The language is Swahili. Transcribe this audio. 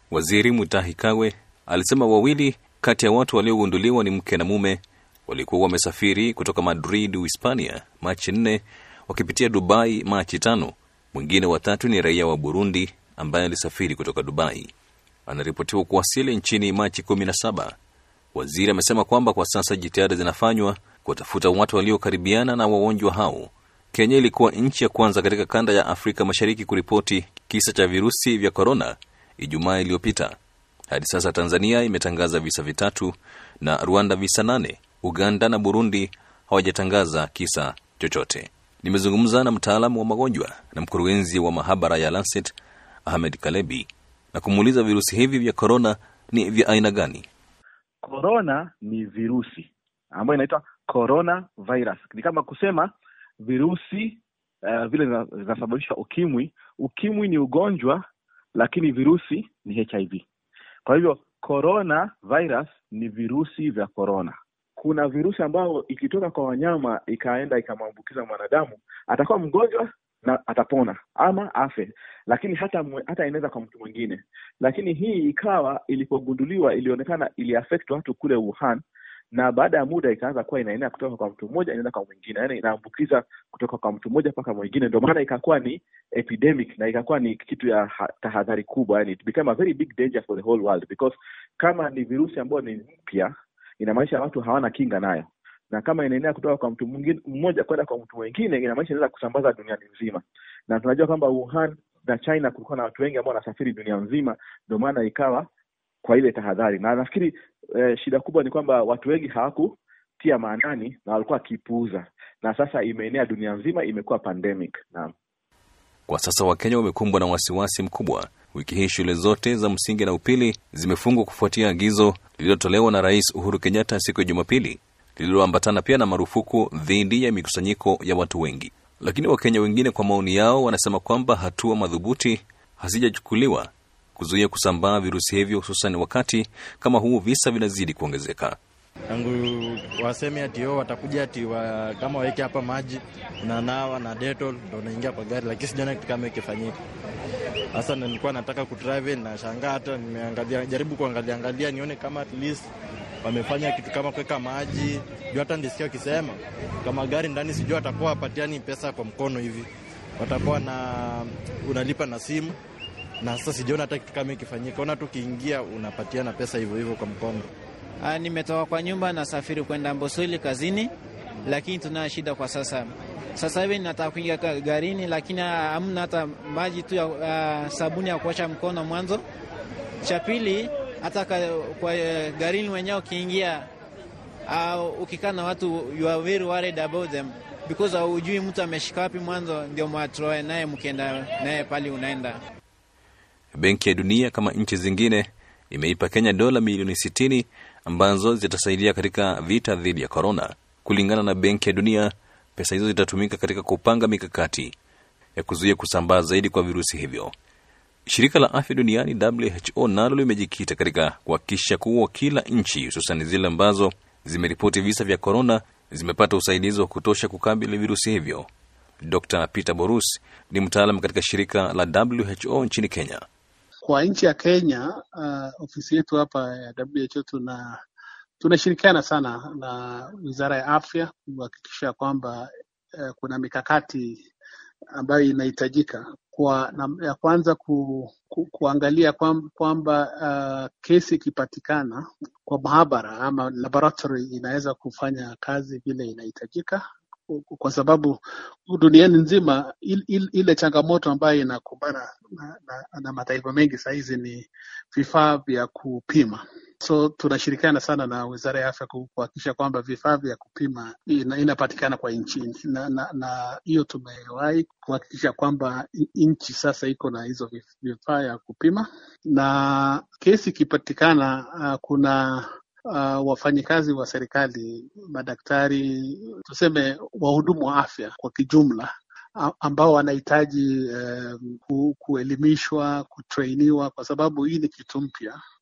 Waziri Mutahi Kagwe alisema wawili kati ya watu waliogunduliwa ni mke na mume walikuwa wamesafiri kutoka Madrid, Hispania, Machi nne wakipitia Dubai Machi tano. Mwingine watatu ni raia wa Burundi ambaye alisafiri kutoka Dubai, anaripotiwa kuwasili nchini Machi kumi na saba. Waziri amesema kwamba kwa sasa jitihada zinafanywa kuwatafuta watu waliokaribiana na wagonjwa hao. Kenya ilikuwa nchi ya kwanza katika kanda ya Afrika Mashariki kuripoti kisa cha virusi vya korona Ijumaa iliyopita. Hadi sasa Tanzania imetangaza visa vitatu na Rwanda visa nane. Uganda na Burundi hawajatangaza kisa chochote. Nimezungumza na mtaalamu wa magonjwa na mkurugenzi wa mahabara ya Lancet Ahmed Kalebi na kumuuliza virusi hivi vya korona ni vya aina gani. Korona ni virusi ambayo inaitwa corona virus. Ni kama kusema virusi uh, vile zinasababisha ukimwi. Ukimwi ni ugonjwa, lakini virusi ni HIV. Kwa hivyo corona virus ni virusi vya korona. Kuna virusi ambayo ikitoka kwa wanyama ikaenda ikamwambukiza mwanadamu, atakuwa mgonjwa na atapona ama afe, lakini hata hata inaweza kwa mtu mwingine. Lakini hii ikawa ilipogunduliwa, ilionekana iliaffect watu kule Wuhan, na baada ya muda ikaanza kuwa inaenea kutoka kwa mtu mmoja inaenda kwa mwingine, yaani inaambukiza kutoka kwa mtu mmoja mpaka mwingine. Ndio maana ikakuwa ni epidemic na ikakuwa ni kitu ya tahadhari kubwa, yani it became a very big danger for the whole world because kama ni virusi ambayo ni mpya, inamaanisha watu hawana kinga nayo na kama inaenea kutoka kwa mtu mwingine mmoja kwenda kwa mtu mwingine, inamaanisha inaweza kusambaza duniani nzima, na tunajua kwamba Wuhan na China kulikuwa na watu wengi ambao wanasafiri dunia nzima, ndio maana ikawa kwa ile tahadhari. Na nafikiri eh, shida kubwa ni kwamba watu wengi hawakutia maanani na walikuwa wakipuuza, na sasa imeenea dunia nzima, imekuwa pandemic. Naam, kwa sasa Wakenya wamekumbwa na wasiwasi mkubwa. Wiki hii shule zote za msingi na upili zimefungwa kufuatia agizo lililotolewa na Rais Uhuru Kenyatta siku ya Jumapili lililoambatana pia na marufuku dhidi ya mikusanyiko ya watu wengi. Lakini Wakenya wengine kwa maoni yao wanasema kwamba hatua madhubuti hazijachukuliwa kuzuia kusambaa virusi hivyo, hususan wakati kama huu visa vinazidi kuongezeka. Tangu waseme ati o watakuja ati wa, kama waweke hapa maji unanawa na Dettol ndo unaingia kwa gari, lakini sijaona kitu kama ikifanyika. Sasa nilikuwa nataka kutravel na shangaa, hata nimeangalia jaribu kuangalia angalia nione kama at least wamefanya kitu kama kuweka maji juu. Hata ndisikia wakisema kama gari ndani, sijui watakuwa wapatiani pesa kwa mkono hivi, watakuwa na unalipa na simu, na sasa sijaona hata kitu kama ikifanyika. Ona tu ukiingia unapatiana pesa hivyo hivyo kwa mkono. Ah, nimetoka kwa nyumba nasafiri kwenda Mbosoli kazini, lakini tuna shida kwa sasa. Sasa hivi nataka kuingia garini, lakini hamna hata maji tu ya uh, sabuni ya kuosha mkono mwanzo. Cha pili hata kwa garini wenyewe ukiingia, uh, ukikaa na watu you are very worried about them because hujui mtu ameshika wapi mwanzo, ndio mwatroe naye mkienda naye pale unaenda. Benki ya Dunia kama nchi zingine imeipa Kenya dola milioni sitini ambazo zitasaidia katika vita dhidi ya korona. Kulingana na Benki ya Dunia, pesa hizo zitatumika katika kupanga mikakati ya kuzuia kusambaa zaidi kwa virusi hivyo. Shirika la afya duniani WHO nalo limejikita katika kuhakikisha kuwa kila nchi, hususan zile ambazo zimeripoti visa vya korona, zimepata usaidizi wa kutosha kukabili virusi hivyo. Dr Peter Borus ni mtaalam katika shirika la WHO nchini Kenya. Kwa nchi ya Kenya, uh, ofisi yetu hapa ya WHO tuna tunashirikiana sana na wizara ya afya kuhakikisha kwamba uh, kuna mikakati ambayo inahitajika kwa na, ya kwanza ku, ku, kuangalia kwamba uh, kesi ikipatikana kwa maabara ama laboratory inaweza kufanya kazi vile inahitajika, kwa sababu duniani nzima il, il, ile changamoto ambayo inakumbana na, na, na mataifa mengi sahizi ni vifaa vya kupima. So tunashirikiana sana na wizara ya afya kuhakikisha kwamba vifaa vya kupima ina, inapatikana kwa nchi na hiyo tumewahi kuhakikisha kwamba nchi sasa iko na hizo vifaa ya kupima, na kesi ikipatikana, uh, kuna uh, wafanyikazi wa serikali, madaktari, tuseme wahudumu wa afya kwa kijumla ambao wanahitaji uh, ku, kuelimishwa, kutrainiwa kwa sababu hii ni kitu mpya